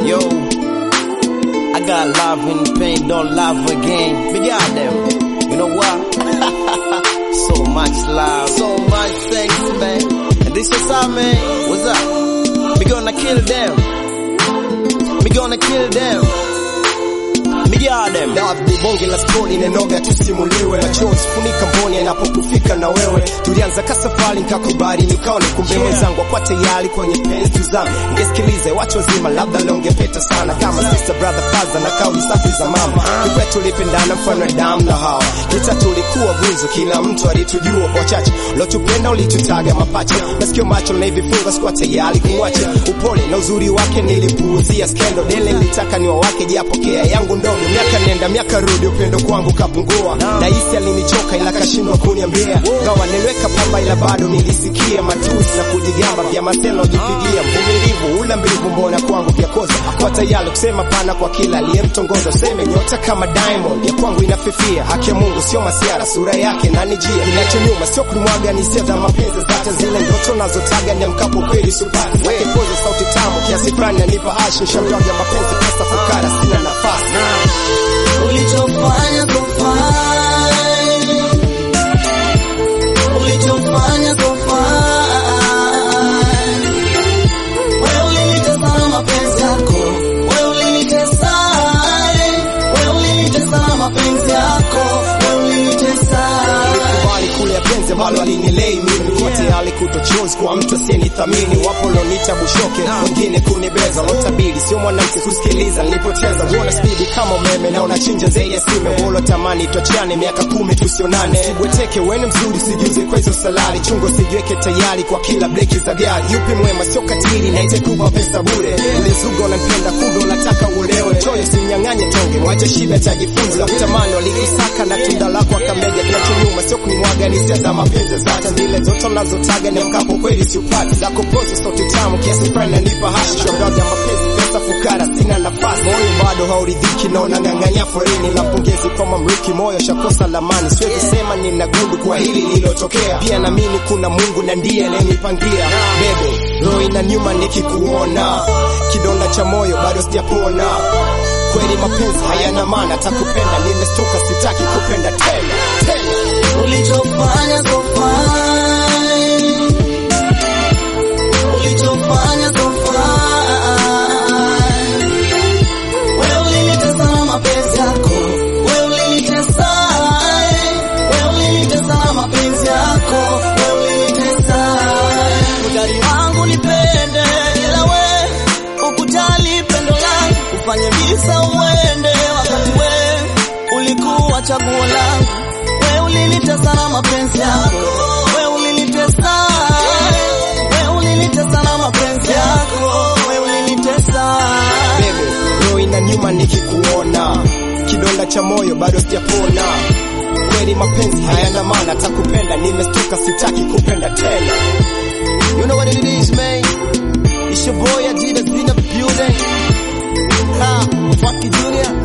Yo, I got love in pain, don't love again. Big out them. You know what? so much love, so much thanks, man. And this is up, man. What's up? We gonna kill them. We gonna kill them. Big out them. Dawa ni bonge la stori nenoga tusimuliwe, machozi funika mboni yanapokufika na wewe. Tulianza kasafari nikakubali, nikaone kumbe mwenzangu akwa tayari kwenye penzi tuzame. Ningesikilize watu wazima, labda leo ungepeta sana kama sister brother father na kauli safi za mama. Kikwetu tulipendana mfano wa damu na hawa, kita tulikuwa gunzo, kila mtu alitujua kwa chache. Lotupenda ulitutaga mapacha, masikio macho na hivifunga, sikuwa tayari kumwacha. Upole na uzuri wake nilipuuzia skendo, dele nilitaka niwa wake japokea yangu ndogo miaka nenda miaka rudi, upendo kwangu kapungua, na hisi alinichoka ila kashindwa kuniambia. Gawa niliweka pamba ila bado nilisikia matusi na kujigamba vya maselo jipigia. Mvumilivu ula mbivu, mbona kwangu vya kosa kwa tayari kusema pana kwa kila aliyemtongoza. Useme nyota kama Diamond ya kwangu inafifia, haki ya Mungu sio masiara, sura yake na nijia. Ninacho nyuma sio kulimwaga, ni hisia za mapenzi zake, zile ndoto nazotaga ni mkapo kweli supati wake poza sauti tamu kiasi fulani anipa hashi, shamtaga mapenzi pesa fukara, sina nafasi Ulichofanya so fine, ulichofanya so fine. Wewe ulinitesa mapenzi yako, wewe ulinitesa, wewe ulinitesa mapenzi yako, wewe ulinitesa. Nilikubali kule penzi ambalo alinilei mimi kwa tayari kutochozi kwa mtu asiyenithamini. Wapo lonita bushoke, wengine kunibeza, lotabiri sio mwanamke kusikiliza, nilipoteza uona spidi kama umeme na unachinja zaidi ya sime. Wolo tamani tuachane miaka kumi tusionane, sibweteke wene mzuri, sijuze kwa hizo salari, chungo sijiweke tayari kwa kila breki za gari. Yupi mwema sio katili, na itakupa pesa bure. Ulizuga unampenda, kumbe unataka uolewe. Choyo simnyang'anye tonge, mwache shibe atajifunza. Kutamani walikusaka na tunda lako akamega, kinachonyuma sio kunimwaga, ni hisia za mapenzi zake zile zote nazotaga ni mkapo kweli siupati zako pozi sauti tamu kiasi fulani nanipa hashi shogaga mapenzi pesa fukara sina nafasi moyo bado hauridhiki na unang'ang'anya forini la mpongezi kwa mamriki moyo shakosa lamani siwezi sema nina gundu kwa hili lilotokea pia naamini kuna Mungu na ndiye anayenipangia bebe roho ina nyuma nikikuona kidonda cha moyo bado sijapona kweli mapenzi hayana maana takupenda nimestuka sitaki kupenda tena tena Ulichofanya so fine, ulichofanya so fine. Wewe ulinitesa mapenzi yako, wewe ulinitesa, wewe ulinitesa mapenzi yako, wewe ulinitesa. Udari wangu nipende, ila we ukujali pendo langu, ufanye visa uende, wakati we ulikuwa chaguo langu wewe ulinitesa na mapenzi yako, wewe ulinitesa, wewe ulinitesa na mapenzi yako, wewe ulinitesa. bebe roho ina nyuma nikikuona kidonda cha moyo bado sijapona kweli mapenzi hayana maana takupenda nimestuka sitaki kupenda tena You know what it is, man. It's your boy Adidas in the building. Ha, fuck you, Junior.